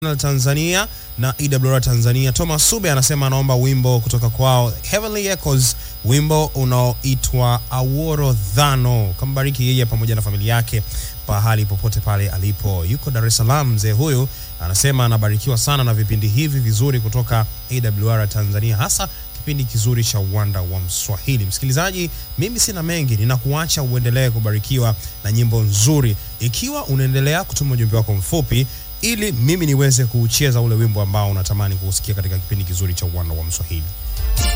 Tanzania na EWR Tanzania. Thomas Sube anasema anaomba wimbo kutoka kwao Heavenly Echoes, wimbo unaoitwa Aworo Dhano. Kambariki yeye pamoja na familia yake pahali popote pale alipo. Yuko Dar es Salaam mzee huyu, anasema anabarikiwa sana na vipindi hivi vizuri kutoka AWR Tanzania, hasa kipindi kizuri cha uwanda wa Mswahili. Msikilizaji, mimi sina mengi, ninakuacha uendelee kubarikiwa na nyimbo nzuri. Ikiwa unaendelea kutuma ujumbe wako mfupi ili mimi niweze kuucheza ule wimbo ambao unatamani kuusikia katika kipindi kizuri cha uwanda wa Mswahili.